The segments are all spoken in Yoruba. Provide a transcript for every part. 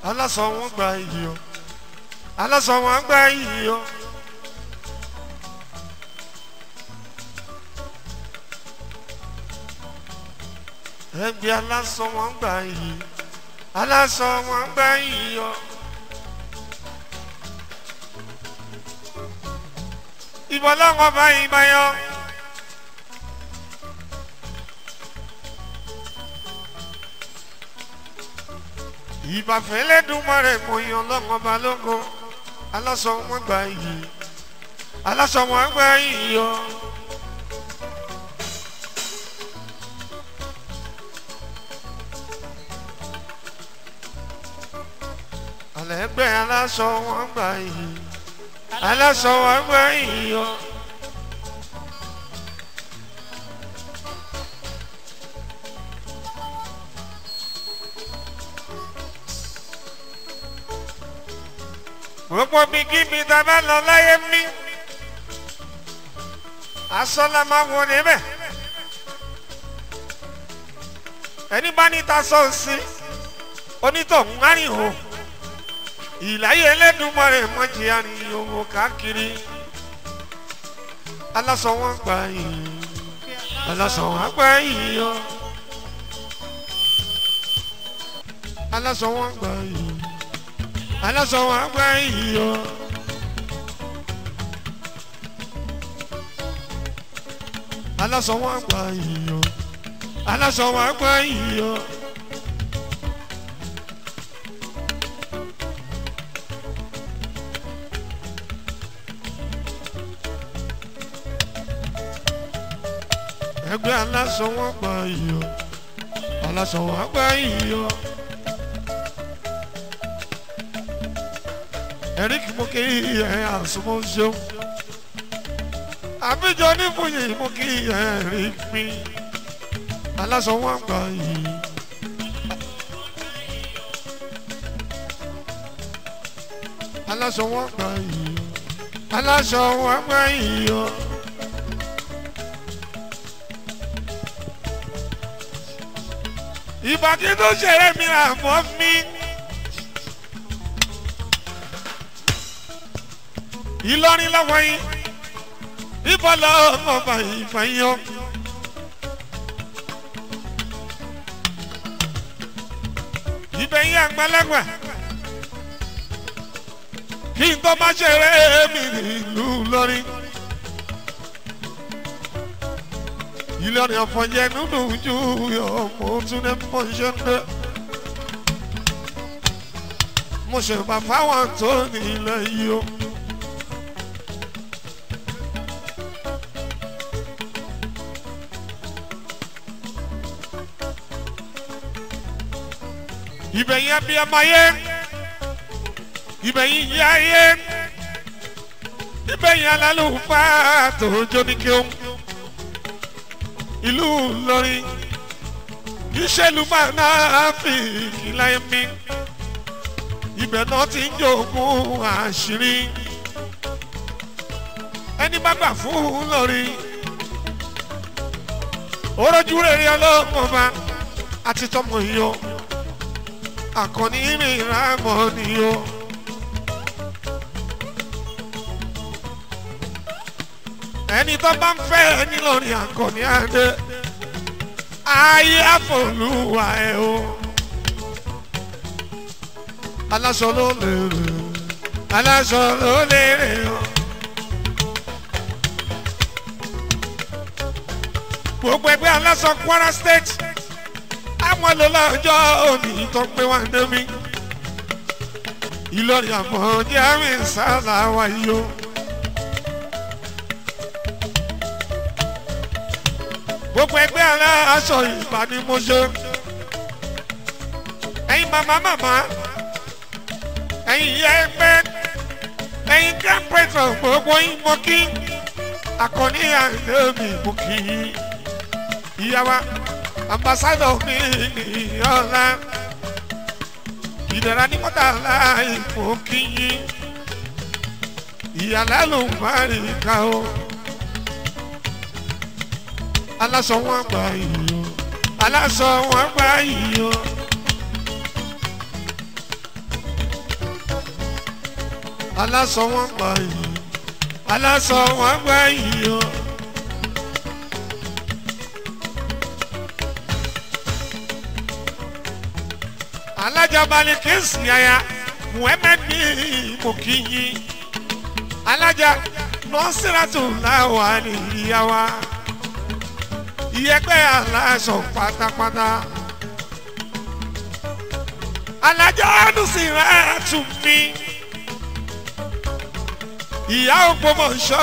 aláṣọ wọn gba iyì o aláṣọ wọn gba iyì o. ẹgbẹ́ aláṣọ wọn gba iyì aláṣọ wọn gba iyì o. ìbọn lọ́wọ́ bá ìbá yọ. ìbàfẹ́lẹ́ dùnmọ́ rẹ̀ kò yan lọ́wọ́ bá lógo aláṣọ wọn gba iyì aláṣọ wọn gba iyì yọ. alẹ́gbẹ́ aláṣọ wọn gba iyì aláṣọ wọn gba iyì yọ. gbogbo bí kíbi tá a bá lọ láyé mí aṣọ la máa wọ níbẹ̀ ẹni bá ní ta sọ sí onítọ̀hún árìnhò ìláyé ẹlẹ́dùnmọ́rẹ̀ mọ́jì àríyànwó káàkiri aláṣọ wọn gbà yìí aláṣọ wọn gbà yìí yọ aláṣọ wọn gbà yìí aláṣọ wọn gbà yìí yọ. aláṣọ wọn gbà yìí yọ aláṣọ wọn gbà yìí yọ. ẹgbẹ́ aláṣọ wọn gbà yìí yọ aláṣọ wọn gbà yìí yọ. eric moke ẹ àsomọ́ ṣeun àbíjọ onífòyè moke ẹ rí mi aláṣọ wọn gbà yìí. aláṣọ wọn gbà yìí aláṣọ wọn gbà yìí o. ìbàdí tó ṣeré mi àmọ́ mi. ìlọrin lọ́wọ́ yín ibà lọ́wọ́ ọba ìfàyàn. ibẹ̀ yín àgbàlagbà kí n tó má ṣeré mi nílùú lọ́rin. ìlọrin ọ̀fọ̀jẹ̀ nínú ojú ọmọ tún ní mọ̀ṣẹ́ndẹ́. mo ṣe bá fáwọn tó ní ilẹ̀ yìí o. ibẹ̀ yẹn bí ọmọ yẹn ibẹ̀ yẹn yá yẹn ibẹ̀ yẹn alálùfáà tó jó ní kí ó ìlú Ìlọrin ìṣèlú máa náà fi ìkìlẹ̀ mi ibẹ̀ náà ti ń jogún àṣírí ẹni bá gbà fún Ìlọrin orójú rere ọlọ́mọba àti tọmọ yìí o àkànní mìíràn mọ́ ni o. ẹni tó bá ń fẹ́ ẹni lórí àkànní adé ayé àfọlùwà ẹ o. aláṣọ ló lè rè aláṣọ ló lè rè o. gbogbo ẹgbẹ́ aláṣọ Kwara State àwọn lọ́lọ́jọ́ òní tó pé wá débi Ìlọrin àmọ́ jẹ́rìí sáà wáyé o. gbogbo ẹgbẹ́ aláṣọ ìbánimọ́ṣẹ́ ẹ̀yin màmá màmá ẹ̀yin ìyá ẹgbẹ́ ẹ̀yin grand patron gbogbo yín mọ́ kí akọni àndémi mú kí ìyá wa ambassadọ mi ọ̀la ìdára ní mọ́tàlá ìfò kí yín ìyàlá ló ń bá rí ká o aláṣọ wọn gbà yìí o aláṣọ wọn gbà yìí o aláṣọ wọn gbà yìí aláṣọ wọn gbà yìí o. alájà balikisi yaya muhammed ní mokinyi alájà nọ́sírátù láwa ní ìyáwá ìyẹpẹ́ aláṣọ pátápátá alájà nùsírátù mi ìyá ògbómọ̀ṣọ́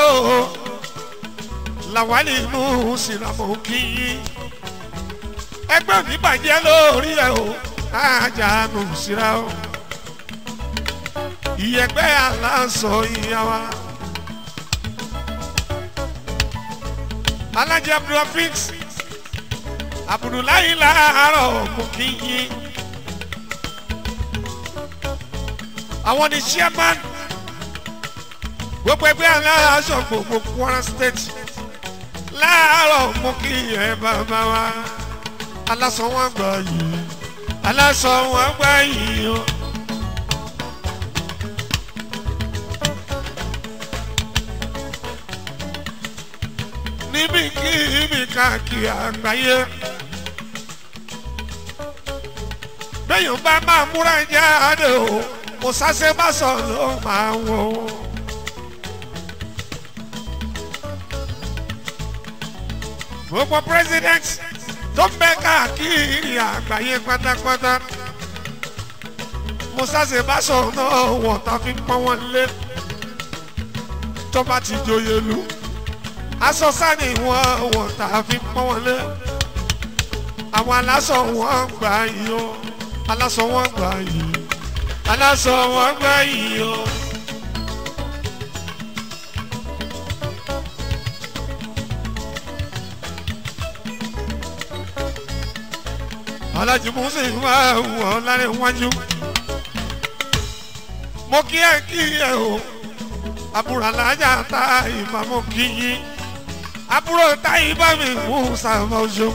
làwálì inú sílámù kìí ẹgbẹ́ mi bàjẹ́ lórí ẹ̀ o ajánu síra o ìyẹ̀pẹ̀ aláṣọ ìyàwó alájẹ abdulrafix abudulayi láàárọ̀ mú kí yín àwọn ni chairman gbogbo ẹgbẹ́ aláṣọ gbogbo Kwara state láàárọ̀ mú kí ẹ bàbá wa aláṣọ wọn gbà yìí aláṣọ wọn gbà yìí o. níbi kí ibi káàkiri àgbáyé bẹ́yìn bá máa múra jáde o kò sáṣẹ́ bá sọ ló máa wò ó. gbogbo president tó ń bẹ káàkiri àgbáyé pátápátá musa sebaso náà wọ̀ tá fi pọ́n wọn lé tó bá ti joyè lu aṣọ sani wọn wọ̀ tá fi pọ́n wọn lé àwọn aláṣọ wọn gbà yìí o aláṣọ wọn gbà yìí aláṣọ wọn gbà yìí o. alájí musa ìwà wọ lálẹ́ wájú mo kí ẹ kí ẹ o àbúrò alájà ta ìmọ̀ mo kí yín àbúrò ta ìbá mi musa mọ́ṣọ́.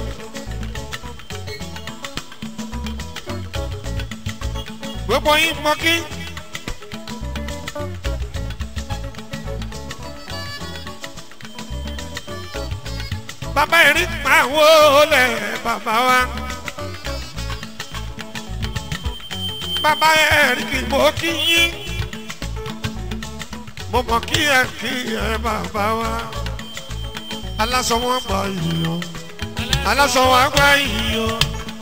gbogbo yín mọ kí. bàbá ẹ̀rí máa wọlé bàbá wa. bàbá ẹ̀rí kì mọ́ kí yín. mo mọ̀ kí ẹ kí ẹ bàbá wa. aláṣọ wọn gbà yìí o. aláṣọ wọn gbà yìí o.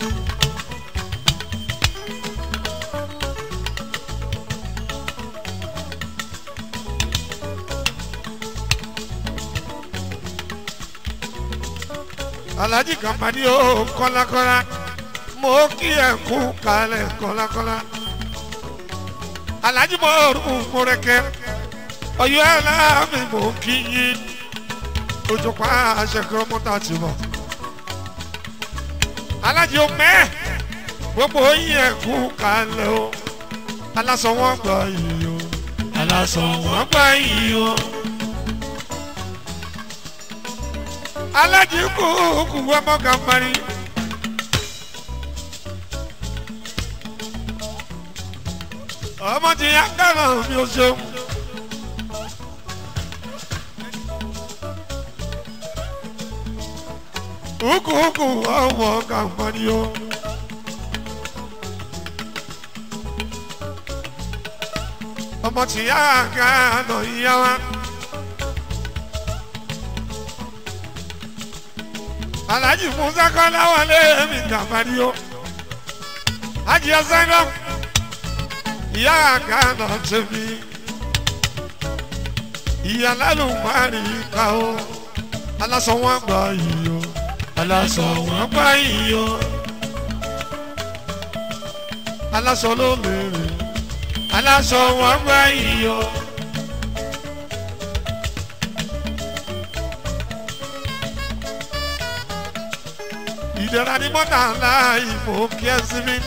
alhaji kanpani o kọlakọla mo kí ẹ kú kalẹ̀ kọlakọla alhaji mo rú múrẹkẹ ọyọ ẹlẹmi mo kí yín ojú pa aṣẹkọrọ mọta ti bọ alhaji o mẹ gbogbo yín ẹ kú kalẹ̀ o aláṣọ wọn gbà yìí o aláṣọ wọn gbà yìí o. alájí kú kú ọmọ kàmpani. ọmọ ti yá kánà mi ò ṣeun. kúkú kú ọmọ kàmpani o. ọmọ ti yá kánà yá wa. alhaji musa kọ́lá wọlé mi dàbàdì o hajj ọsẹ́gbọ́n ìyá àgànà tẹ̀mí ìyá lálùmárì ká o aláṣọ wọn gbà yìí o aláṣọ wọn gbà yìí o aláṣọ ló lèrè aláṣọ wọn gbà yìí o. ìdẹ̀ra ní mọ́tà ńlá ìmọ̀ kí ẹ sí mi.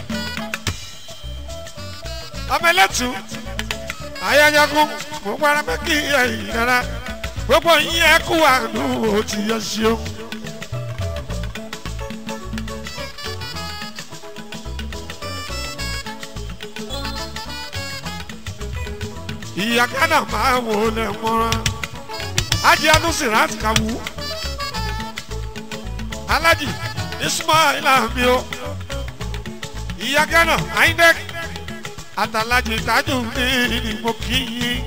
ọmọ ẹlẹ́tù ayájágún gbogbo ara pé kí ẹ ìdẹ̀ra gbogbo yín ẹ kú àánú ó ti yọ ṣeun. ìyá gánà máa wò lẹ̀ mọ́ra ajé anusirat kawu alájì ismail ami o ìyá gánà ainek àtàlájì tájù ní ni mo kí yín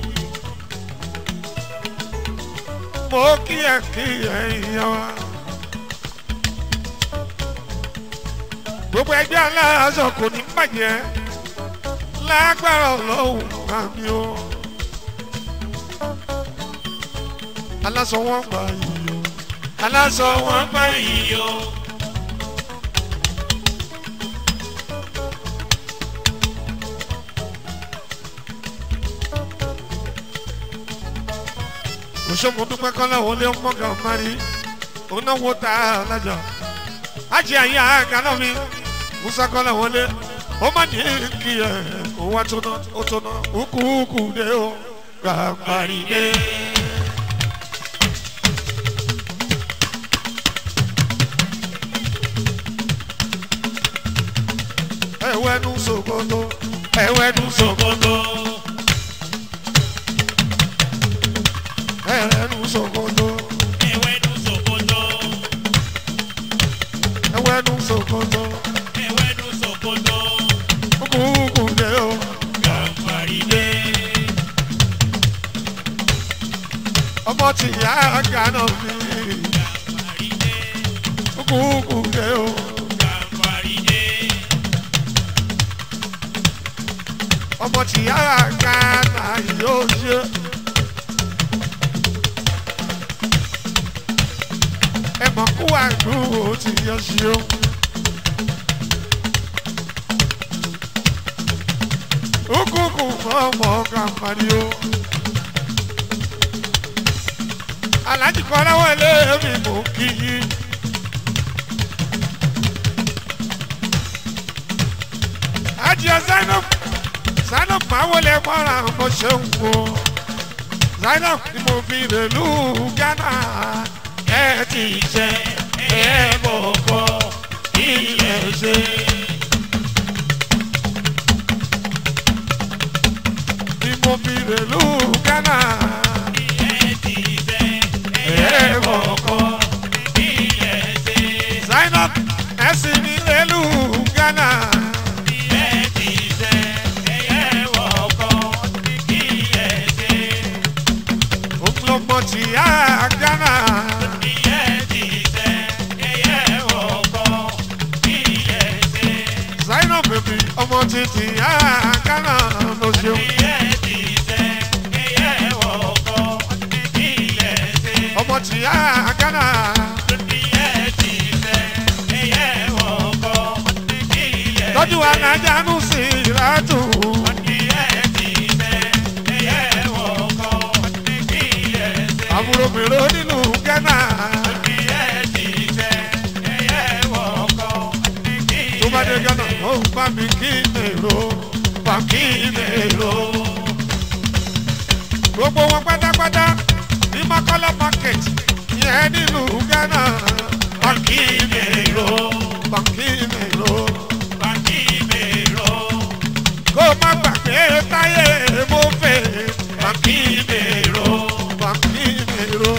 mo kí ẹ kí ẹ ìyá wa. gbogbo ẹgbẹ́ aláàzọ kò ní bàjẹ́ lágbára ọlọ́run àmì o. aláṣọ wọn gbà yìí o. aláṣọ wọn gbà yìí o. òṣèlú dúpẹ́ kọ́lá wọlé ọmọgà ọmọdé òun náà wò tá a lájà ajé ayé àgànà mi musa kọ́lá wọlé ó má ní kí ẹ kó wá tóná ó tóná kúkúkú dé o gbàgbàrí dé. ẹwẹ́nu sòkòtò ẹwẹ́nu sòkòtò. ẹwẹ́nu sòkòtò Ewédú Sòkòtò, ẹwẹ́nu sòkòtò Ewédú Sòkòtò, kúkúkú dé o. Gàmbàrídé, ọmọ tí ìyá gánà mi Gàmbàrídé, kúkúkú dé o. Gàmbàrídé, ọmọ tí ìyá gánà yóò ṣe. ẹ mọ̀ kú àdúgbò tí yọ ṣe o. kúkúkú mọ́ ọmọ gàmbàrí o. aláàjì kan láwọn ẹlẹ́ẹ̀mí mò ń kí yín. Ajia Zainab Zainab máa wọlé mọ́ra ọmọ ṣeun wo Zainab ni mo fi rèlú Ghana ẹ ti jẹ ẹ bọ̀kọ̀ ilẹ̀ ṣe. Ni mo fi rèlú Ghana Ẹ̀ẹ́dìdẹ́, ẹ bọ̀kọ̀ Ẹ̀ẹ́dìdẹ́, Zainab ẹ sì ní rèlú Ghana. Ẹ̀ẹ́dìdẹ́, Ẹ̀yẹ́wọ̀kọ̀, Ìyẹ̀dẹ́, Ògbómọ tí a Ghana. Ìyẹ̀dìdẹ́, Ẹ̀yẹ́wọ̀kọ̀, Ìyẹ̀dẹ́, Zainab bèbí ọmọ títí a Ghana ló ṣeun. Ìyẹ̀dìdẹ́, Ẹ̀yẹ́wọ̀kọ̀, Ìyẹ̀dẹ́. ọmọ tí a Ghana. Tọ́jú alájánú sí ìrátù. Àbúrò mèrò nínú Ghana. Tó bá dé Ghana, ó ń bá mi kí èrò. Bá kí èrò. Gbogbo wọn pátápátá ní Makola market yẹn nílùú Ghana. Bá kí èrò. Bá kí èrò. Kó má gbàgbé táyé mo fẹ́. Bá kí èrò. Bá kí èrò.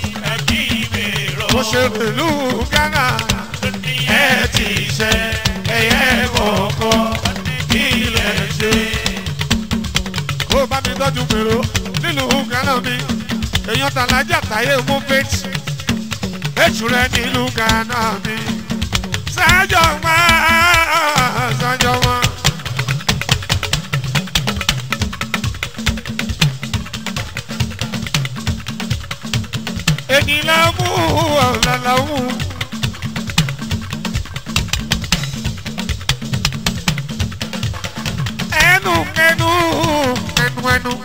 Mo ṣe pẹ̀lú Ghana. Ẹ ti ṣe ẹyẹ kọ̀ọ̀kan ilẹ̀ ṣe. Kó bá mi tọ́jú pèrò nílùú Ghana mi. Èèyàn tàlájà táyé mú fèjì. Èṣù rẹ̀ nílùú Ghana mi. Sájọ máa sájọ máa. Èyí la mú ọ̀la la mú. Ẹnu ẹnu ẹnu ẹnu.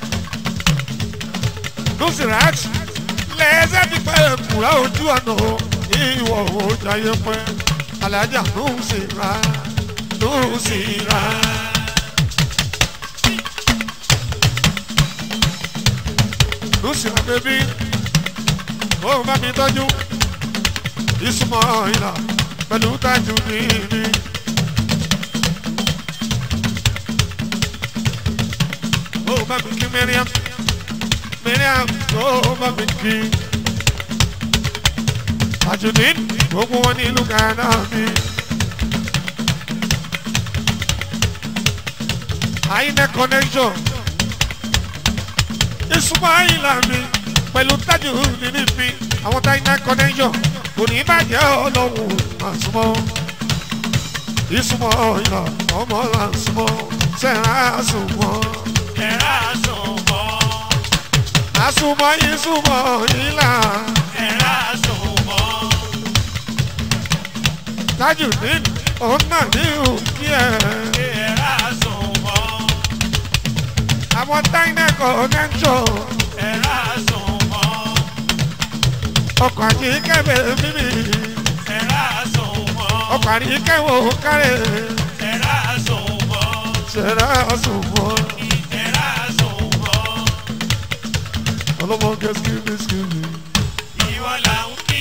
Nusirat lẹ́sẹ̀ ti pẹ́ kúrá ojú ọ̀nà ìwọ̀ òjàyẹ pẹ́. Alájà Nusira Nusira. Nusira bébí ó bá mi tọ́jú ìsúnmọ́ ìlà pẹ̀lú tájú nìyí. ó bá mi kí mẹ́ríàm mẹ́ríàm tó bá mi kí. Tajudeen gbogbo wọn ní ìlú Ghana mi. Àyìnlẹ̀ connection ìsúnmọ́ àyìnlá mi pẹ̀lú Tajudeen mi àwọn Àyìnlẹ̀ connection kò ní bàjẹ́ ọlọ́run àsùnmọ́ ìsúnmọ́ ìlà ọmọ là ń súnmọ́ sẹ́ra àsùnmọ́ ẹ̀rá sùnmọ́ àsùnmọ́ ìsúnmọ́ ìlà ẹ̀rá sùnmọ́ Tajudeen òun náà ní òkè ẹ̀ ẹ̀rá sùnmọ́ àwọn Àyìnlẹ̀ connection ẹ̀rá sùnmọ́ ọkọ̀ àti kẹ́bẹ̀ mímì ẹ̀rá sùnmọ́ ọkọ̀ àti kẹ́wò kárẹ̀ ẹ̀rá sùnmọ́ sẹ́ra àsùnmọ́ ẹ̀rá sùnmọ́ ọlọ́mọ kẹ́sìkìmí sìkìmí. ìwọ là ń kí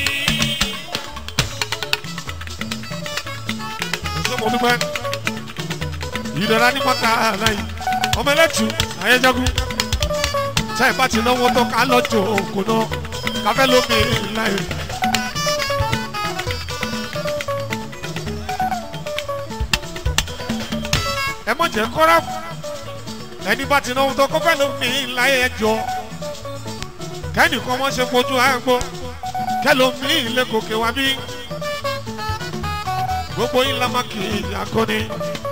ẹsẹ mo dúpẹ́ ìdọ̀rà ní mọ́ta láyé ọmọ ẹlẹ́tù ayéjagun táyì bá ti náwó tó ká lọ́jọ́ òkú náà káfẹ́ lómi láyé. ẹ mọ̀ jẹ́ kọ́ra ẹni bá ti náwó tó kọ́fẹ́ lómi láyé ẹjọ́ kẹ́nìkan mọ́ ṣe fojú àgbo kẹ́lómi ilé gòkè wá bí gbogbo yín lamaki akọni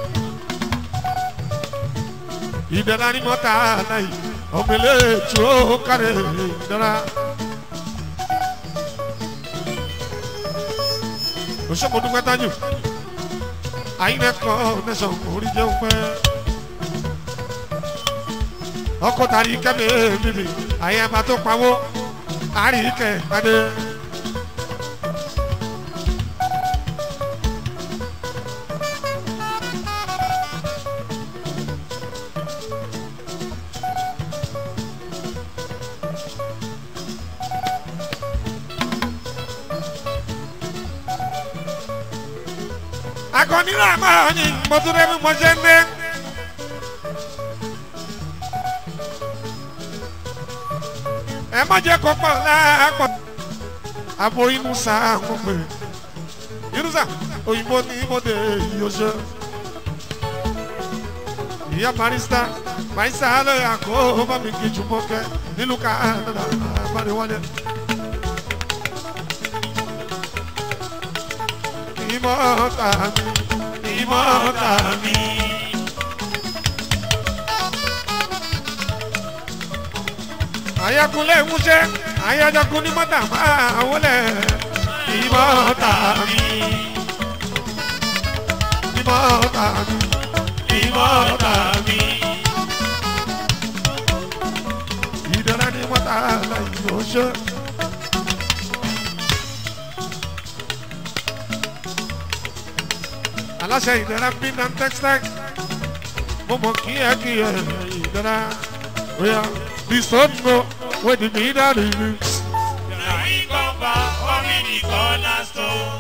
ìdára ni mọ́ta láyé ọ̀mẹ̀lẹ̀ tó kárẹ̀ ìdára. òṣèpọ̀ dúpẹ́ tájù àyìnlẹ́kọ̀ nẹ́sàn orí jẹun pẹ́ ọkọ̀ tàrí kẹ́mi bíbí àyẹ̀bá tó pawó àríkẹ́ padé. akọni náà máa ń yin mọtúndé bí mo ṣe ń dé. ẹ má jẹ́ kó pọ̀ láàpọ̀ àbò inú sáà ń pè inú sáà òyìnbó ní mọ́tò ìyọ̀ṣẹ́. ìyá barista barista lóye àkó bá mi kí jùmọ̀ kẹ́ nílùú Canada àbáríwálé. ìmọ̀ta mi ìmọ̀ta mi. àyàkúnlẹ̀ múṣẹ́ àyàjọkún ní mọ́tà máa wọlé ìmọ̀ta mi ìmọ̀ta mi ìmọ̀ta mi. ìdára ní mọ́tà láì lọ́ṣẹ́. aláṣẹ ìdára bí nam textile mo mọ kí ẹ kí ẹ ìdára oya bisonno wey di mi dárí mi. Yàrá kọ́ba omi ní cornerstone.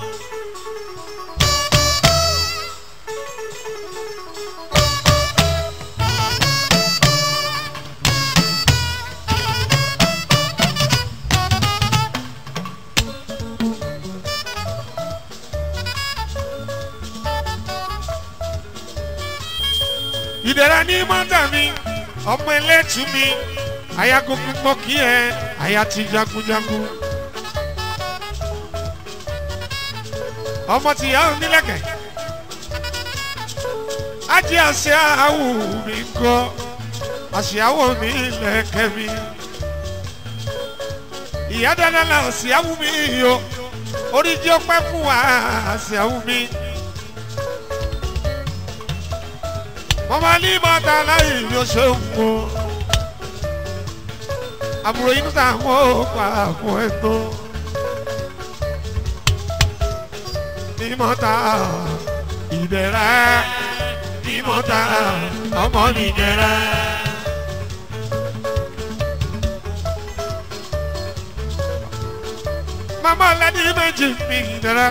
ìdára ní mọ́tà mi ọmọ ẹlẹ́tù mi aya gbogbo mọ kí ẹ aya ti jagunjagun. ọmọ ti yà ó nílẹ̀kẹ̀ ajé àṣẹ àwò mi ń kọ́ àṣẹ àwò mi lẹ̀kẹ̀ mi. ìyá dáná la àṣẹ àwò mi yọ orí jẹ́ ọpẹ́ fún wa àṣẹ àwò mi. mọ̀mọ́ ní mọ́ta láyé yóò ṣe ń wo àbúrò yìí níta àwọn òkú àpò ẹ̀tọ́ ní mọ́ta ìbẹ̀rẹ̀ ní mọ́ta ọmọ nìjẹ̀rẹ̀. mama lẹ́ni méjì mi ìdẹ̀rẹ̀.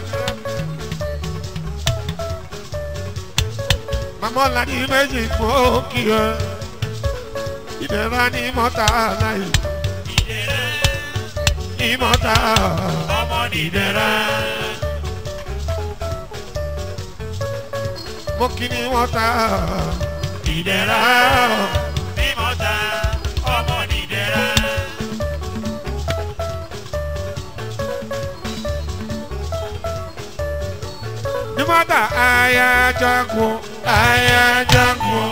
mama lẹ́ni méjì fún òkì ẹ̀. ìdẹ̀ra ní mọ́ta láì ìdẹ̀ra ní mọ́ta ọmọ nìdẹ̀ra. mo kí ní mọ́ta ìdẹ̀ra mímọ́ta ọmọ nìdẹ̀ra. ní mọ́ta ayajagun ayajagun.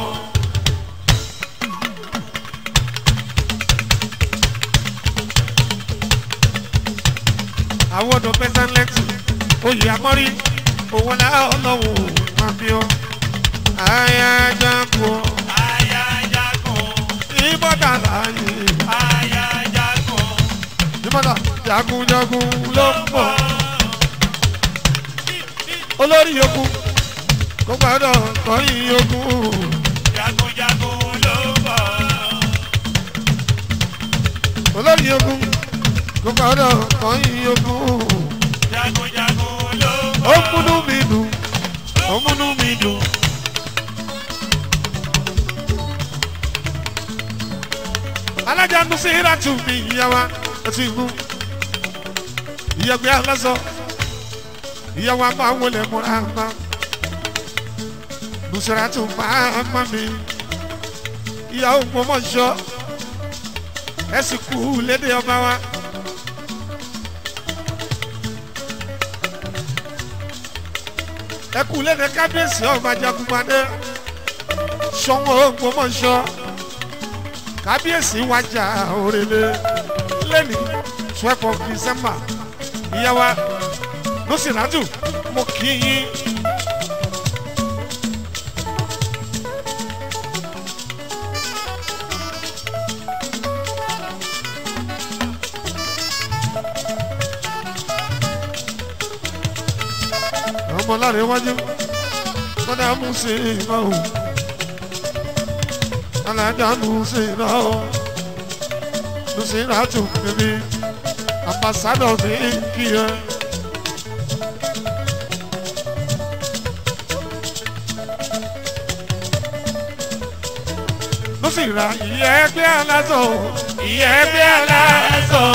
àwọn ọ̀dọ́ pẹ́sánlẹ́tì oyè àmọ́rí owó náà ọlọ́wọ́ máa fi ọ́ ayajagun. ayajagun ìbọ̀dà láàyè ayajagun ìbọ̀dà jagunjagun ló ń bọ̀. bọ̀. olórí ogun kò gbọ́dọ̀ kọ́yìn ogun. jagunjagun ló bọ̀. olórí ogun kò gbọ́dọ̀ kọ́yìn ogun. jagunjagun ló bọ̀. ó múnú mi dùn ó múnú mi dùn. alájà ń sí ìràtú mi ìyá wa ó ti mú ìyàgbé alásọ ìyá wa máa wọlé múra máa nùsìràtú máa má mi ìyá Ògbómọ̀ṣọ́ ẹ sì kú lédè ọba wa. ẹ kú lédè kábíyèsí ọba jagunmadé Ṣọ̀ún Ògbómọ̀ṣọ́ kábíyèsí wájà òrèlè lẹ́ni twelve of December ìyá wa nùsìràtú mo kì í yín. ọmọ lára iwájú lọ́dà mú sí iná o alájà mú sí iná o mú sí iná tó bèbí ambassadọ mi kí ẹ. ló sì ra ìyẹ́ ẹgbẹ́ aláṣọ ìyẹ́ ẹgbẹ́ aláṣọ.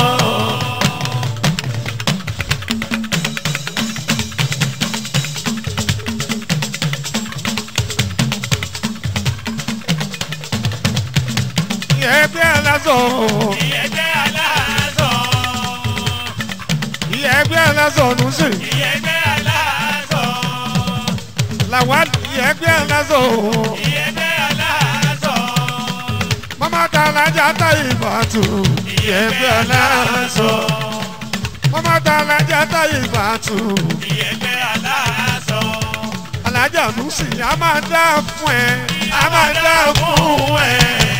ìyẹ́ ẹgbẹ́ aláṣọ ìyẹ́gbẹ́ aláàzọ. ìyẹ́ ẹgbẹ́ aláṣọ ló sì ìyẹ́gbẹ́ aláàzọ. làwọn ìyẹ́ ẹgbẹ́ aláṣọ. ìyẹ́gbẹ́ aláàzọ. mama ta alájà ta ìbàtú ìyẹ́ ẹgbẹ́ aláṣọ. mama ta alájà ta ìbàtú ìyẹ́gbẹ́ aláàzọ. alájà ló sì á máa dá fún ẹ á máa dá fún ẹ.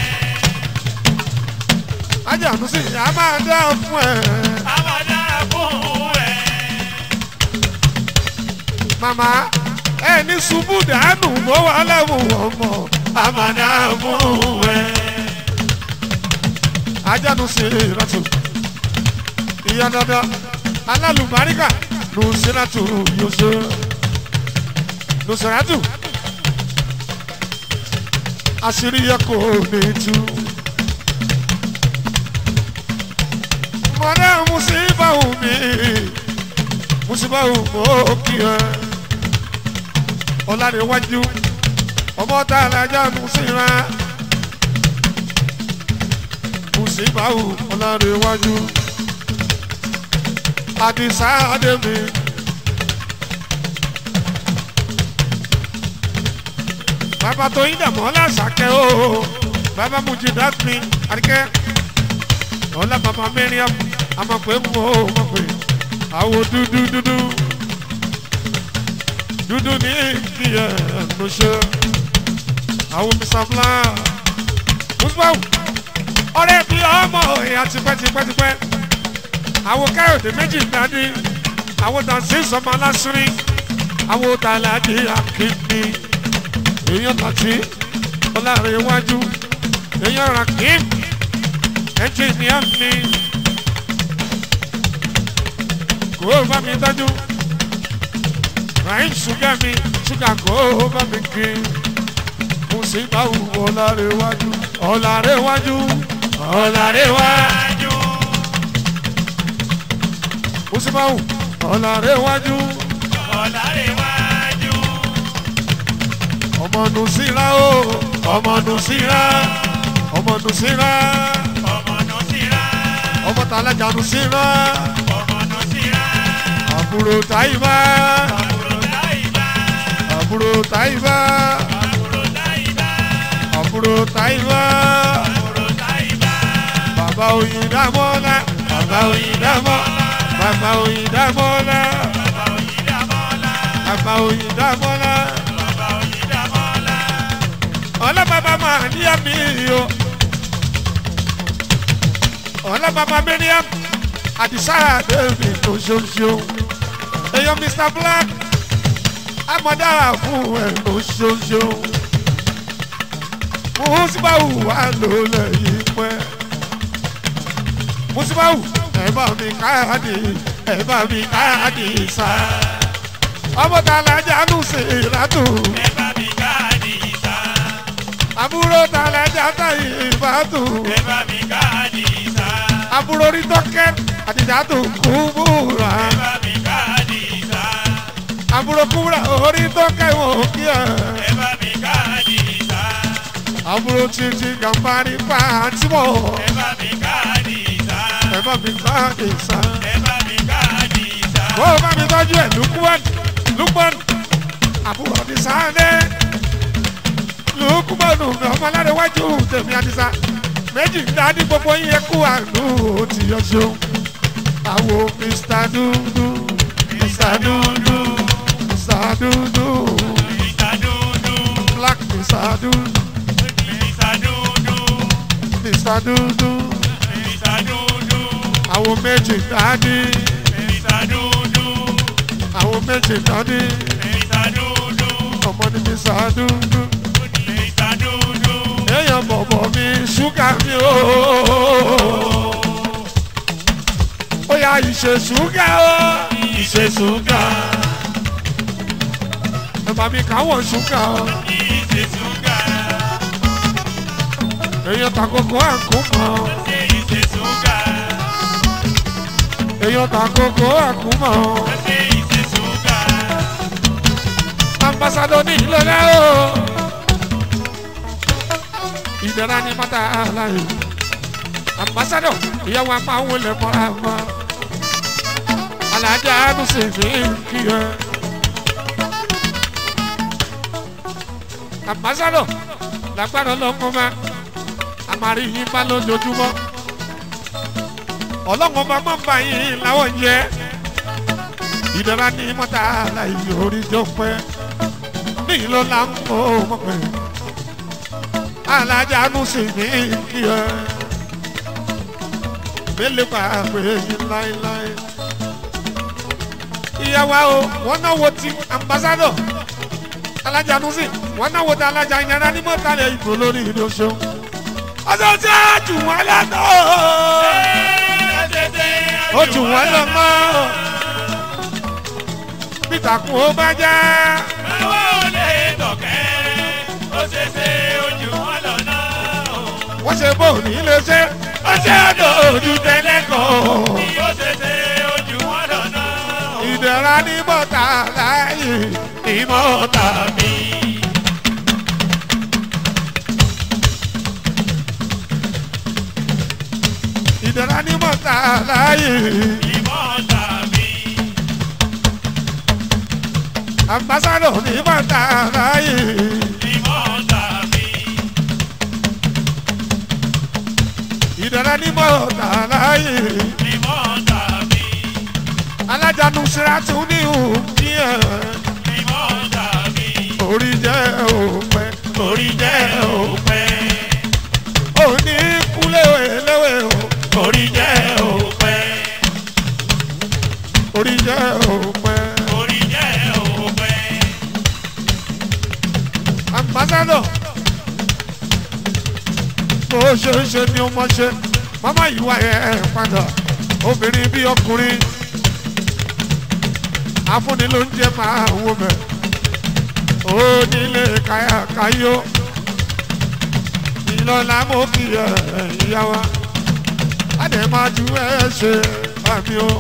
alájà ló sì á máa dá fún ẹ. Amada fún ẹ. mama ẹ ní ṣubú dànù mọ́ wà lẹ́wọ̀n ọmọ Amada fún ẹ. ajánu sí ìrọ̀tù ìyá dada alálùbáríkà lùsíràtù yóò lùsíràtù àṣírí yẹ kò ní tú. mọ̀dá musibawu mi musibawu mọ̀ kí ẹ ọ̀làdéwájú ọmọ tá a lajà musira musibawu ọ̀làdéwájú àdìsá àdèmí. bàbá tó yín dàmọ́ lásàkẹ́ o bàbá mujidat mi àdìkẹ́ ọ̀la bàbá mẹ́rin àmọ̀pẹ́ mọ́ ò mọ̀ pé àwọ̀ dúdú dúdú dúdú ní ìdíyẹ lóṣù àwọn mr blanc musbau ọ̀rẹ́ bí ọmọ ìyá tipẹ́tipẹ́tipẹ́ àwọn káyọ̀dé méjì dání àwọn dànsí sọmọ aláṣírí àwọn tàlàdé akéde èèyàn tàtí ọlárẹ̀ iwájú èèyàn rakim ẹnjìníà mi kò ó bá mi dájú rahim ṣúgà mi ṣúgà kò ó bá mi gbé Musibau ọ̀làrẹ̀wájú ọ̀làrẹ̀wájú ọ̀làrẹ̀wájú. Musibau ọ̀làrẹ̀wájú Ọ̀làrẹ̀wájú. ọmọ nùsíra o ọmọ nùsíra ọmọ nùsíra Ọmọ Nùsírà. ọmọ tàlájà nùsíra Ọmọ Nùsírà. àbúrò táyìbá Àbúrò Táìbà. àbúrò táyìbá Àbúrò Táìbà. àbúrò táyìbá Àbúrò Táìbà. bàbá Oyindamola bàbá Oyindamola bàbá Oyindamola Bàbá Oyindamola. bàbá Oyindamola Bàbá Oyindamola. ọlọ́bàbà máa ní àmì o ọlọ́bàbà Mariam Àdìsá David lóṣooṣù èèyàn Mr Black amọ̀dára fún ẹ̀ lóṣooṣù Musibau wà lólè yìí pẹ́ Musibau ẹ̀ bá mi káàdì ẹ̀ bá mi káàdì sá ọmọ tààlà jánu sí ìlàtù Ẹ bá mi káàdì ìsà. àbúrò tààlà játa ìbátù Ẹ bá mi káàdì ìsà. àbúrò rí tọ́kẹ́ àtìjátù kúbúrà Ẹ bá mi káàdì ìsà. àbúrò kúbúrà orí tọ́kẹ́ wò kí ẹ̀ Ẹ bá mi káàdì ìsà. àbúrò títí gàmbárí pàtìmọ̀ Ẹ bá mi káàdì ìsà. ẹ̀ bá mi káàdì sá. Ẹ bá mi káàdì ìsà. bó o bá mi tọ́jú ẹ̀ lukman lukman àbúrò ní sáńdé lukman mi ọmọ alárẹ̀wájú tèmi àdìsá méjì ń dání gbogbo yín ẹkú àánú ó ti yọ ṣeun àwo mr dúdú mr dúdú mr dúdú Ìsà dúdú. black mr dúdú Ìsà dúdú. mr dúdú Ìsà dúdú. àwo méjì ń dání Ìsà dúdú. àwo méjì ń dání Ìsà dúdú. ọmọ ní mr dúdú. Ìsà dúdú. èèyàn bọ̀bọ̀ mi ṣúgà mi o. ó yá ìṣe ṣúgà o. ìṣe ṣúgà. ẹ̀bà mi káwọ̀ ṣúgà o. Ìṣe ṣúgà. èèyàn tàkókò àkúmọ̀. Ṣé ìṣe ṣúgà? èèyàn tàkókò àkúmọ̀. Ṣé ìṣe ṣúgà? ambassadọ ní ìlọlẹ́ o. ìdára ní mọ́tà aláì. ambassadọ ìyàwó apá àwọn ilẹ̀ mọ́ra mọ́. alájà ló sì fi ń kí ẹ. ambassadọ lágbára ọlọ́kùnrin ma a máa rí yín bá lójoojúmọ́. ọlọ́run ọba máa ń bá yín láwọn jẹ́. ìdára ní mọ́tà aláì orí jọ pẹ́ ní ló la ń mọ ọmọ pẹ alájà nu sì ní kí ẹ mélòó bá pè yín láéláé ìyàwó o wọn náà wo ti ambassadọ alájà nu sì wọn náà wo ti alájà yàrá ní mọ́tàlẹ̀ ìgbò lórí ìdóṣó ọjọ́ tí a jù wọ́n lọ́nà ó jù wọ́n lọ mọ́ bítàkùn ó bá já. Báwo lè tọ̀kẹ́? Ó ṣe ṣe ojú wọn lọ́nà. wọ́n ṣe bó ní lè ṣe ó ṣe àdó ojú tẹ́lẹ̀ kan. Bí ó ṣe ṣe ojú wọn lọ́nà. ìdẹ̀ra ní bọ́tà láàyè ìmọ̀ọ́ta mi. ìdẹ̀ra ní bọ́tà láàyè Ìmọ̀ tàbí. ambassadọ̀ ní bọ́tà láàyè Ìmọ̀ tàbí. ìdẹ̀ra ní bọ́tà láàyè Ìmọ̀ tàbí. alájànú sírátù ní òbí ẹ̀ Ìmọ̀ tàbí. orí jẹ́ òpẹ́ orí jẹ́ òpẹ́. òní kúlẹ̀ léwé o Orí jẹ́ òpẹ́. orí jẹ́ òpẹ́. Orí jẹ́ òpẹ́. ambassador bó ṣe ń ṣe ni ó mọ ṣe mama ìwà ẹ̀ padà obìnrin bí ọkùnrin afúnni ló ń jẹ máa wo mẹ onílé káyàkáyó ọlọ́lá mo kí ẹ ìyá wa adé máa ju ẹ ṣe àmì o.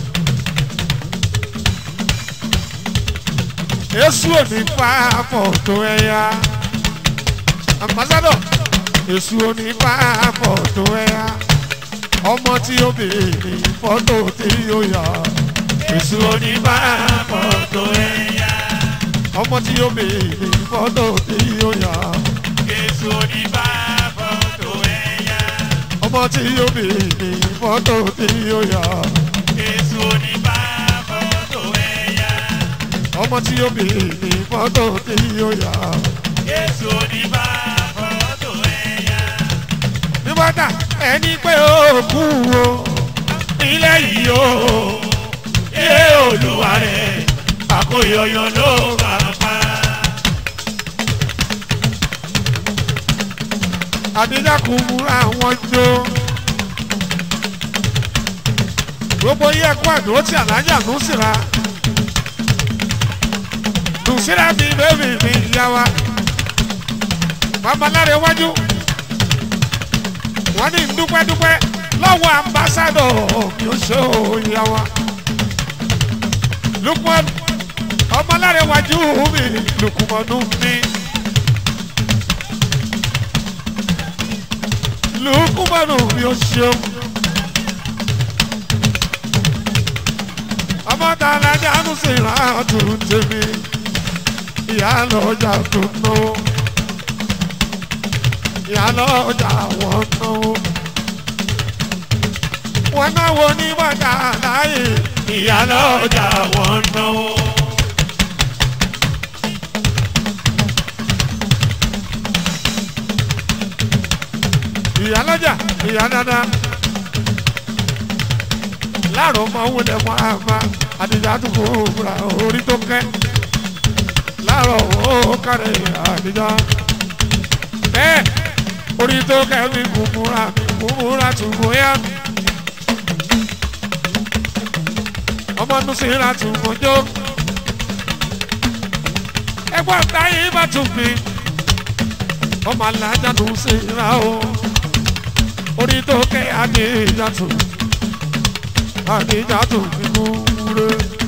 èṣù òní fa fọ̀tò ẹ̀yà ambassadọ èṣù òní fa fọ̀tò ẹ̀yà ọmọ tí ó béèrè fọ́tò tí ó yà èṣù òní fa fọ̀tò ẹ̀yà ọmọ tí ó béèrè fọ́tò tí ó yà Jésù ní bá fọ́tò ẹ̀yà. ọmọ tí ó béèrè fọ́tò tí ó yà Jésù ní bá fọ́tò ẹ̀yà. ọmọ tí ó béèrè fọ́tò tí ó yà Jésù ní bá fọ́tò ẹ̀yà. nígbàdà ẹni pé ó kú o ilé yìí o Ilé olúwa rẹ̀ àkóyọyọ ló bá pa. àdéjà kò múra wọn jó gbogbo yẹ kó àdúró tí àlájà ló sì ra lùsíra fi bébì mi yá wa babaláre wájú wọn ní dúpẹ́dúpẹ́ lọ́wọ́ ambassadọ̀ mi ò ṣe òòyà wa lukman ọmọláre wájú mi lukumọdú mi. lukumanu mi ò ṣeun. ọmọ tá a lajà ń ṣe ìrántí tèmi ìyá lọ́jà tó náwó ìyá lọ́jà wọ́n náwó. wọ́n náwó ní bàtà láàyè ìyá lọ́jà wọ́n náwó. ìyá lọ́jà ìyá dáadáa láàrọ̀ ọmọ owó lẹ̀ mọ́ àmà àdìjà tó kó ra orí tó kẹ́ láàrọ̀ ó kárẹ̀ àdìjà bẹ́ẹ̀ orí tó kẹ́ mi kúkúra mi kúkúra tún bóyá mi ọmọ nùsíra tún mọ́jọ́ ẹgbọ́n táyé bá tún mi ọmọ alájà nùsíra o orí tó kẹ́ àdìjà tún àdìjàtù nínú wúre.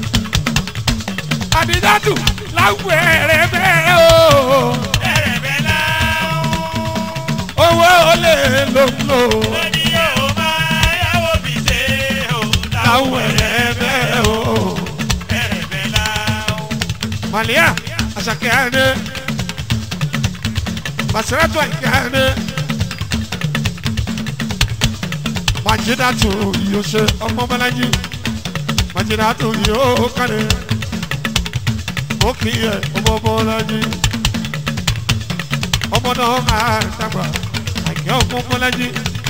àdìjàtù láwùjọ rẹ bẹ́ẹ̀ o. Ẹ̀rẹ̀bẹ̀ láwọn. owó olè ló ń lò. Lóní yóò máa yáwó fi ṣe o. láwùjọ rẹ bẹ́ẹ̀ o. Ẹ̀rẹ̀bẹ̀ láwọn. màlíà àṣàkẹ́ àdé. màsíràtù àyíká àdé. Majidatu yóò ṣe ọmọ Bọ́lájí. Majidatu yóò kárẹ̀. Ó kì í yẹ ọmọ Bọ́lájí. Ọmọ náà máa dàgbà. Àyẹ̀ ọmọ Bọ́lájí.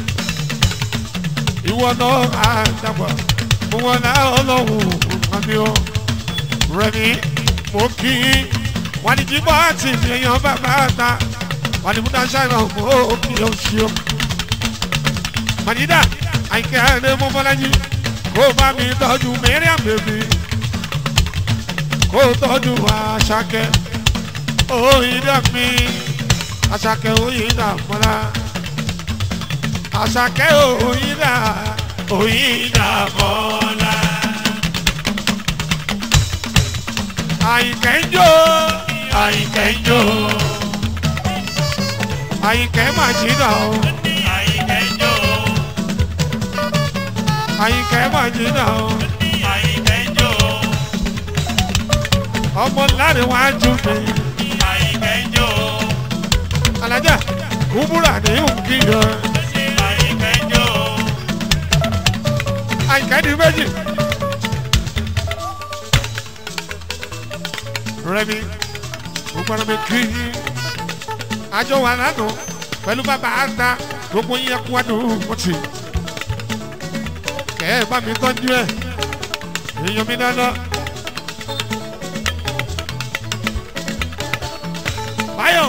Ìwọ náà máa dàgbà. Ìwọ náà ọlọ́run àmì ọ. Rẹ̀mí mo kì í. Wọ́n ní jíbọ́ àti ìyẹn bàbá ta. Wọ́n ní múdà ṣáìnà mo kì í ọ̀ṣun. Madida àyìnkẹ́ ẹ̀rẹ́ mọ́mọ́lájí kó bá mi tọ́jú Mariam bèbí kó tọ́jú Àṣàkẹ́ òyìnbá mi Àṣàkẹ́ òyìnbá mọ́lá Àṣàkẹ́ òyìnbá òyìnbá mọ́lá àyìnkẹ́ ń jó àyìnkẹ́ ń jó àyìnkẹ́ Màjídà o. Àyìnkẹ́jọ́. àyìnkẹ́ Màjídà o. Àyìnkẹ́jọ́. ọmọ láre wájú mi Àyìnkẹ́jọ́. alájà kúbúrà ní òkìyọ Àyìnkẹ́jọ́. àyìnkẹ́ di méjì. rẹmi gbogbo mi kí i àjọ wà lánàá pẹ̀lú bàbá àta gbogbo yẹn kú àdùn mọ́tì kẹ́ ẹ bá mi tọ́jú ẹ̀ èèyàn mi dáná. báyọ̀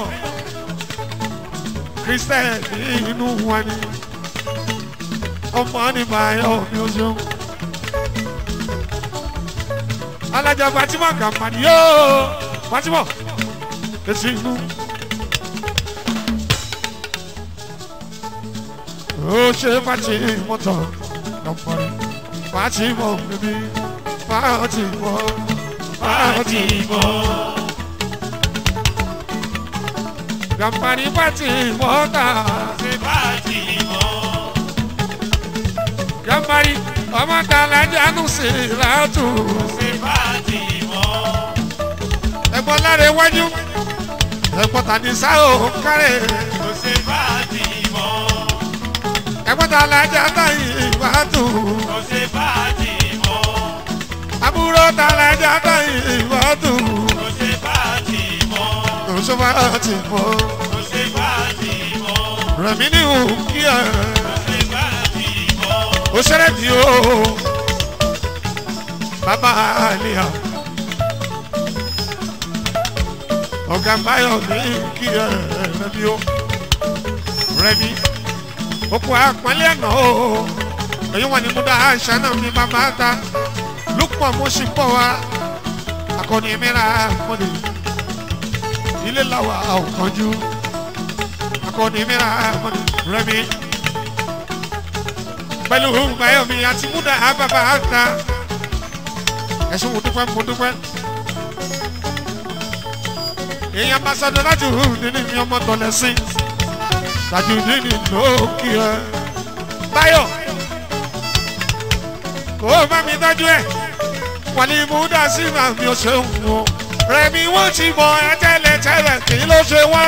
kristẹ inú wa ni ọmọ ni báyọ̀ mi ò ṣeun. alájà fatima kàmpani yóò fatima èsì inú. ó ṣe fàtí mọ́tò lọ́pọ̀rẹ́ fàtí mọ́ bíbí fàtí mọ́ fàtí mọ́. gàmpari fàtí mọ́tà ṣe fàájì mọ́. gàmpari ọmọ tààlà jánu sí látù. ṣe fàájì mọ́. ẹ̀gbọ́n lára iwájú ẹ̀gbọ́n tàbí sáà ò kárẹ̀. kò ṣe fàájì mọ́. ẹ̀gbọ́n tààlà jánu ìwádù. kò ṣe fàájì mọ́. àbúrò tààlà jánu ìwádù. kò ṣe fàájì mọ́. òṣù fàtí mọ́. kò ṣe fàájì mọ́. rẹ̀mí ní òkú ẹ̀. kò ṣe fàájì mọ́. ó ṣẹlẹ̀ tí ó bàbá àlìyà ọ̀gá báyọ̀ ní kí ẹ rẹ̀mí ó rẹ̀mí òkú àpọ́nlé ẹ̀nà ó èyí wọn ni mo dá àṣà náà ní bàbá ta lùpọ̀ mo sì pọ̀ wá akọni mìíràn mọ́lẹ̀ ilé làwà àwòkọ́jú akọni mìíràn mọ́lẹ̀ rẹ̀mí pẹ̀lú bayomi àti múdà àbàbà àgbà ẹ̀sùn mo dúpẹ́ mo dúpẹ́. èèyàn bá sọdọ láti hù nínú mi ọmọ tọ̀lẹ̀ sí tàjú nínú lókì ẹ̀. báyọ̀ kó o bá mi tọ́jú ẹ̀ wàlí múdà sí màmí ó ṣe ń wò rẹ̀mí wọ́n ti mọ ẹ tẹ́lẹ̀ tẹ́lẹ̀ kí ló ṣe wọ́n.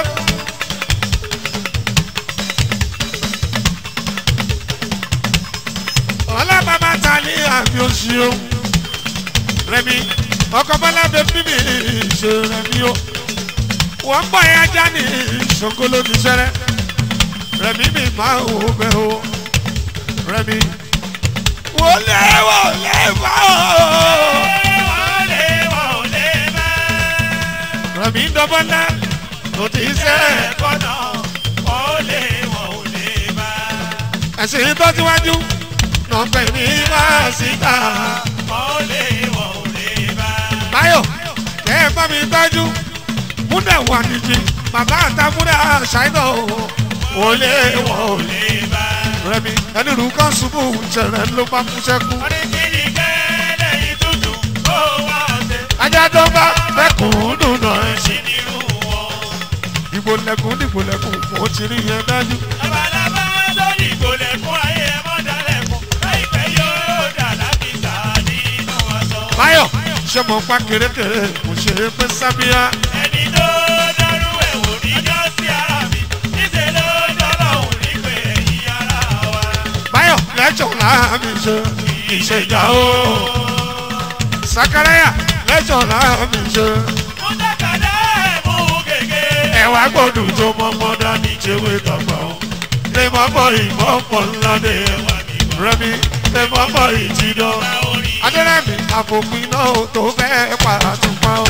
ọlọ́bàbà ta ní àmì òṣìṣẹ́ rẹmi ọkọ̀ bọ́lá bẹ bíbí ṣe rẹmi o wọ́n bọ̀ ẹ́ ajá ní ṣòkòló ní sẹ́rẹ́ rẹmi mi máa wò bẹ́ o rẹmi wọlé wọlé bá o wọlé wọlé bá. rẹmi dọ́bọ́lá kò tí ì sẹ́rẹ̀ ẹ̀kọ́ náà wọlé wọlé bá. ẹ̀sìn tó síwájú nọ̀pẹ̀ ní máa síta wọlé wọlé bá. báyọ̀ kẹ́ ẹ bá mi tọ́jú múdà wà nìjì bàbá àtàmúdà ṣáínà o wọlé wọlé. wọlé bá. rẹmi ẹni rú kan ṣubú jẹrẹ ló bá mú sẹkú. oníkìlì kẹ́lẹ́ ìtútù ó wá ọ̀sẹ̀. ajá tó bá fẹkùn dùnà ẹ. sí nírú wọn. dìbò lẹkùn dìbò lẹkùn mo ti rí yẹn dájú. labalábá lórí ìgòlẹ̀kùn ayé ẹ̀mọ́ dalẹ̀kùn láìpẹ́ yóò dà lábìsà nínú aṣọ. báyọ̀ ṣé mo pa kérékèré mo ṣe é pé sábíà. ẹni tó dọ́rú ẹ̀ wò níjọ́ sí ara mi níṣẹ́ ló dọ́lọ́hùn nígbè yí ara wa. báyọ̀ lẹ́jọ̀ láàmì ṣe ìṣèjà o. sakaraya lẹ́jọ̀ láàmì ṣe. mo dákàdá ẹ̀ mú gègé. ẹ̀wà gbọ́dọ̀ tó mọ́mọ́ dání jẹ́wé tọ̀gbọ̀. lè mọ́ bọ̀ ìmọ̀ pọ̀ ńlá dé ẹwà mi wá rẹmi lè mọ́ bọ̀ ìjìdán. orí. adẹ́rẹ́mì àfòpin náà tó fẹ́ pàtùpọ̀ o.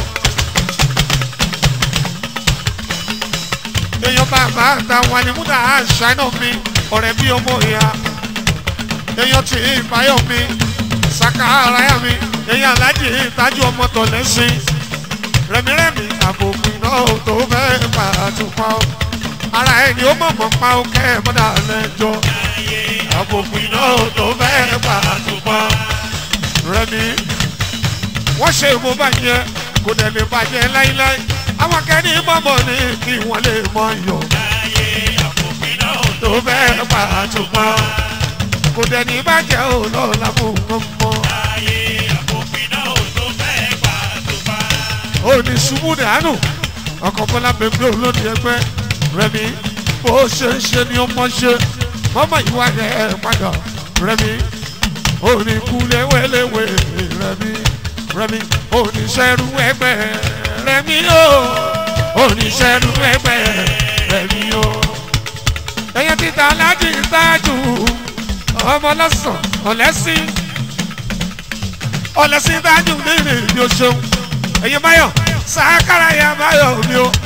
èèyàn bàbá àtàwọn ni múdà àṣàyàn mi ọ̀rẹ́ bí ọmọ ìyá èèyàn tí ìbáyọ̀ mi sàkàràyà mi èèyàn alájì ìtajú ọmọ tọ̀lẹ́sìn rẹ̀mírẹ̀mí àfòpin náà tó fẹ́ pàtùpọ̀ o. ara ẹni ó mọ̀mọ́ pa ó kẹ́ ẹ̀ mọ́dà lẹ́jọ́ àfòpin náà tó fẹ́ pàtùpọ̀ rẹmi wọ́n ṣe mo bàjẹ́ kò dẹ̀ lè bàjẹ́ láíláí àwọn akẹ́ni mọ̀mọ́ ni kí wọ́n lè mọ iyọ̀ ayé àfòfin náà tó fẹ́ pàtùpọ̀ kò dẹ̀ ní bàjẹ́ ò lọ́la fún wọn mọ́ ayé àfòfin náà tó fẹ́ pàtùpà. ó ní ṣubú dànù ọkọ̀ bọ́lá bèbè olóde ẹgbẹ́ rẹmi bó ṣe ń ṣe ni ó mọ̀ ṣe mọ́mọ́ ìwà rẹ̀ padà rẹmi ó ní kú léwéléwé rẹmi rẹmi ó ní sẹ́rù ẹgbẹ́ rẹmi ó ó ní sẹ́rù ẹgbẹ́ rẹmi ó. ẹyẹ títa aláàjì tájù ọmọ lọ́sàn ọ̀lẹ́sìn ọ̀lẹ́sìn tájù nínú ìdí oṣù ẹ̀yin báyọ̀ sàákàrà ya báyọ̀ mi o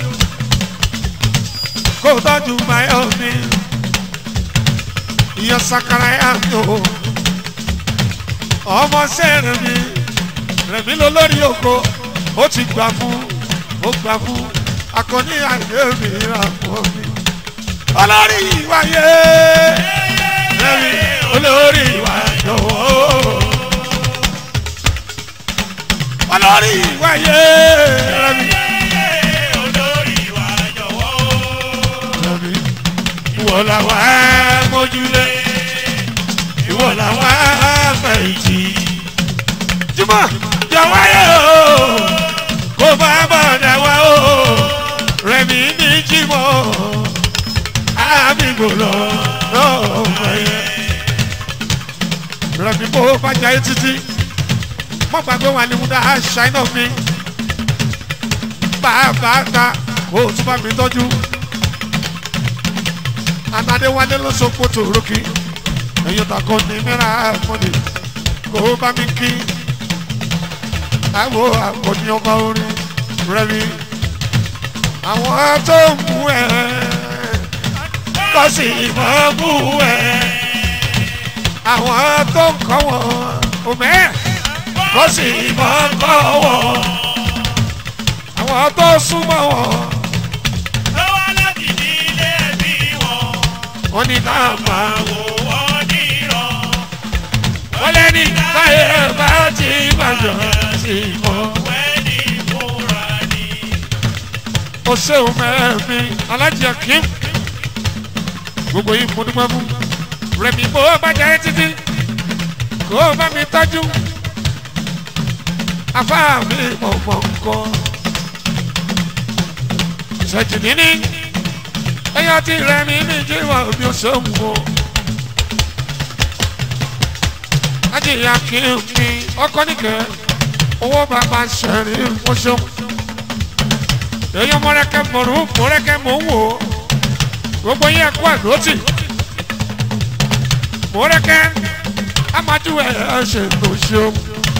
kó tọ́jú báyọ̀ mi ìyá sàkàrà ya mi o ọmọ sẹ́rìn mi rẹ̀mí ló lórí oko ó ti gbà fún ó gbà fún akọni àìlè mi rà fún mi olórí ìwáyé rẹmi olórí ìwà jọ̀wọ́ olórí ìwà yé rẹmi olórí wa jọ̀wọ́ o. rẹmi ìwọ làwọn mójúlé ìwọ làwọn fẹ̀yìntì jùmọ̀ jọ̀wọ́ yẹ o kó bá bọ̀dà wá o rẹmi ní jìmọ̀ àbígbò lọ lọ́wọ́ yẹ rẹmi bó bá jẹ́ títí mọ́ gbàgbé wà ní múdà ṣáínà mi bàbá ta kó o tún bá mi tọ́jú anadéwálé ló so kótó rókì ẹ̀yìn takọ ní mìíràn mọ́lẹ̀ kó o bá mi kí àwọ̀ àkọ́ni ọba orin rẹ̀mí àwọn tó ń mú ẹ kọ́ sí ìmọ̀ mú ẹ àwọn tó ń kọ́ wọn òmẹ́ẹ̀ kó sì mọ́ kọ́ wọ́n àwọn tó súnmọ́ wọn lọ́wọ́ láti nílé bí wọn. wọn ní náà máa wò wò wọ́n nírọ̀. wọ́n lẹ́ni táyé bá ti bàjọ́ sí mọ́. wẹ́ẹ̀dì fúnra ni. o ṣeun mẹ́ẹ̀mí alájẹ kim gbogbo yìí mo dúpẹ́ fún rẹ̀mí bó bá jẹ́ títí kó o bá mi tọ́jú afá mi mọ̀ mọ̀ nǹkan ṣèjì níní ẹyọ tí rẹ̀mí mi jí wà bí o ṣeun o ajíyà kim mi ọkọ nìkẹ́ owó bàbá ṣẹ̀rí mo ṣeun èyí mọ̀rẹ́kẹ́ mọ̀rú mọ̀rẹ́kẹ́ mọ̀ ń wò ó gbogbo yẹn kó àdótì mọ̀rẹ́kẹ́ amadu ẹ̀ ẹ̀ ṣe tó ṣeun.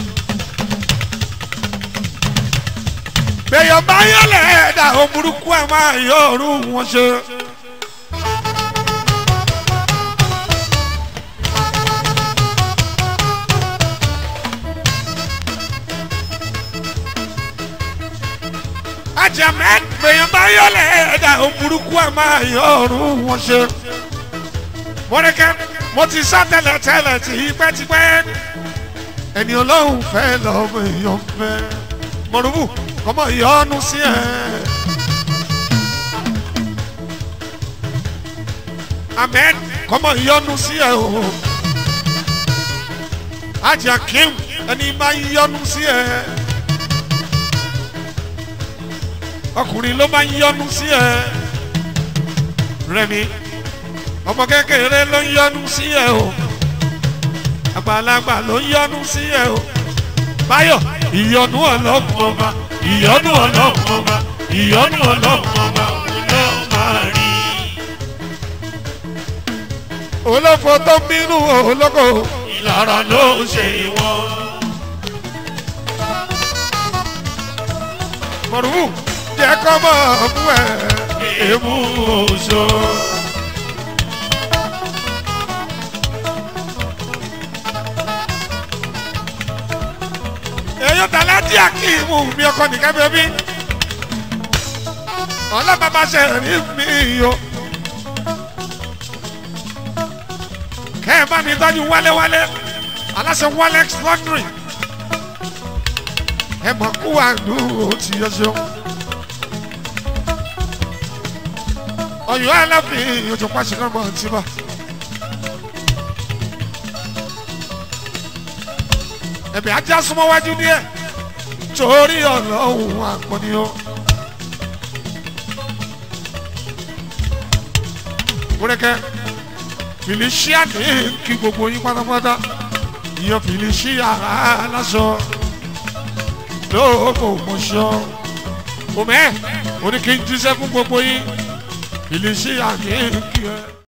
bẹ́yọ̀ bá yọlẹ̀ ẹ̀dá o burúkú ẹ̀ máa yọ ọ̀rú wọn ṣe. ajamẹ bẹ́yọ̀ bá yọlẹ̀ ẹ̀dá o burúkú ẹ̀ máa yọ ọ̀rú wọn ṣe. mọ̀rẹ́kẹ́ mo ti sá tẹ́lẹ̀ tẹ́lẹ̀ tipẹ́tipẹ́ ẹni ọlọ́run fẹ́ lọ́mọ èèyàn fẹ́ mọ̀rúbù kọ́mọ yọnu sí ẹ. amen kọ́mọ yọnu sí ẹ o. ajá kim ẹni máa yọnu sí ẹ. ọkùnrin ló máa yọnu sí ẹ. rẹmi ọmọ kékeré ló ń yọnu sí ẹ o. àgbàlagbà ló ń yọnu sí ẹ o. báyọ̀ ìyọnu ọlọ́run ọba ìyọnu ọlọ́run ọba ìyọnu ọlọ́run ọba ló máa rí. olófo tó ń bínú olóko ìlara ló ń ṣe wọn. mọ̀rùbù jẹ́ kọ́ mọ̀ fún ẹ̀ èébú oṣù. èyí tàlá tí a kì í mú mi ọkọ nìkan bẹ́ẹ̀ bí ọlọ́mọba ṣe rí mi o kẹ́ ẹ bá mi tọ́jú wálé-wálé aláṣẹ walex laundry ẹ mọ̀ kú àdúró tí yẹ ṣeun ọ̀yọ́ aláfin ojú pàṣẹ náà mọ̀ tí bá. ẹ̀bẹ̀ ajá súnmọ́ wájú díẹ̀ torí ọlọ́run àpọ̀ni o. Múrẹ́kẹ́ Felicia ní kí gbogbo yín pátápátá ìyẹn Felicia aláṣọ lóòkò mọ̀ṣọ́. Òmẹ́ oní kí n jíṣẹ́ fún gbogbo yín Felicia ní kí ẹ.